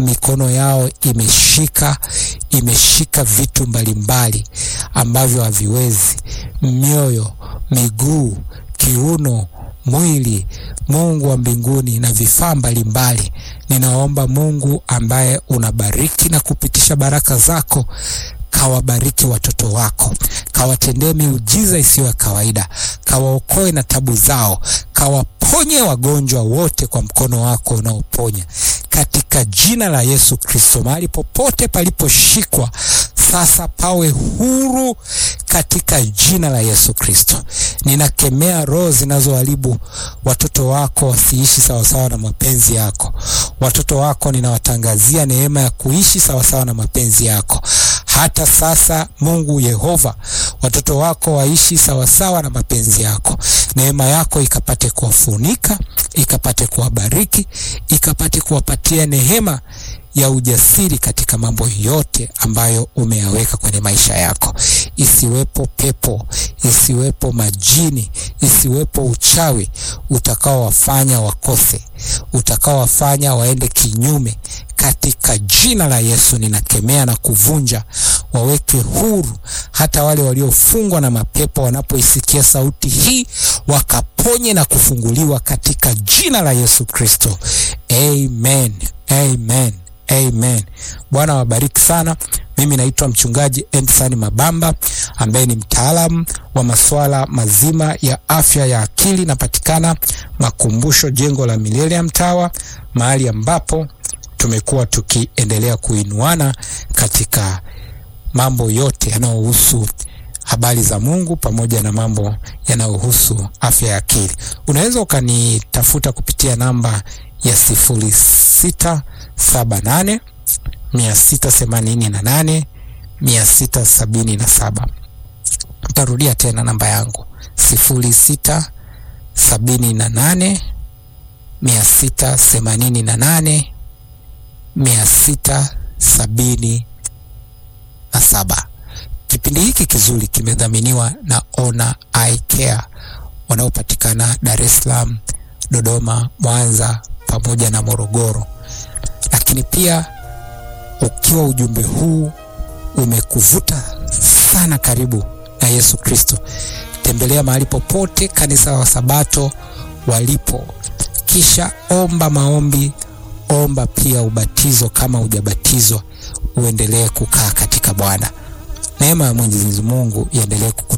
mikono yao imeshika imeshika vitu mbalimbali ambavyo haviwezi, mioyo, miguu, kiuno, mwili, Mungu wa mbinguni na vifaa mbalimbali. Ninaomba Mungu ambaye unabariki na kupitisha baraka zako kawabariki watoto wako, kawatendee miujiza isiyo ya kawaida, kawaokoe na tabu zao, kawaponye wagonjwa wote kwa mkono wako unaoponya, katika jina la Yesu Kristo. Mahali popote paliposhikwa sasa pawe huru katika jina la Yesu Kristo. Ninakemea roho zinazoharibu watoto wako wasiishi sawasawa na mapenzi yako. Watoto wako ninawatangazia neema ya kuishi sawasawa na mapenzi yako. Hata sasa, Mungu Yehova, watoto wako waishi sawasawa na mapenzi yako. Neema yako ikapate kuwafunika, ikapate kuwabariki, ikapate kuwapatia neema ya ujasiri katika mambo yote ambayo umeyaweka kwenye maisha yako. Isiwepo pepo, isiwepo majini, isiwepo uchawi utakaowafanya wakose, utakaowafanya waende kinyume. Katika jina la Yesu ninakemea na kuvunja, waweke huru hata wale waliofungwa na mapepo, wanapoisikia sauti hii wakaponye na kufunguliwa katika jina la Yesu Kristo. Amen, amen. Amen. Bwana wabariki sana. Mimi naitwa mchungaji Endson Mabamba ambaye ni mtaalamu wa masuala mazima ya afya ya akili. Napatikana Makumbusho, jengo la Millennium Tower, mahali ambapo tumekuwa tukiendelea kuinuana katika mambo yote yanayohusu habari za Mungu pamoja na mambo yanayohusu afya ya akili. Unaweza ukanitafuta kupitia namba ya sifuri sita saba nane mia sita themanini na nane mia sita sabini na saba. Ntarudia tena namba yangu sifuri sita sabini na nane mia sita themanini na nane mia sita sabini na saba. Kipindi hiki kizuri kimedhaminiwa na Ona Eye Care wanaopatikana Dar es Salaam, Dodoma, Mwanza pamoja na Morogoro. Lakini pia ukiwa ujumbe huu umekuvuta sana karibu na Yesu Kristo, tembelea mahali popote kanisa wa Sabato walipo, kisha omba maombi, omba pia ubatizo kama hujabatizwa, uendelee kukaa katika Bwana. Neema ya Mwenyezi Mungu iendelee kuku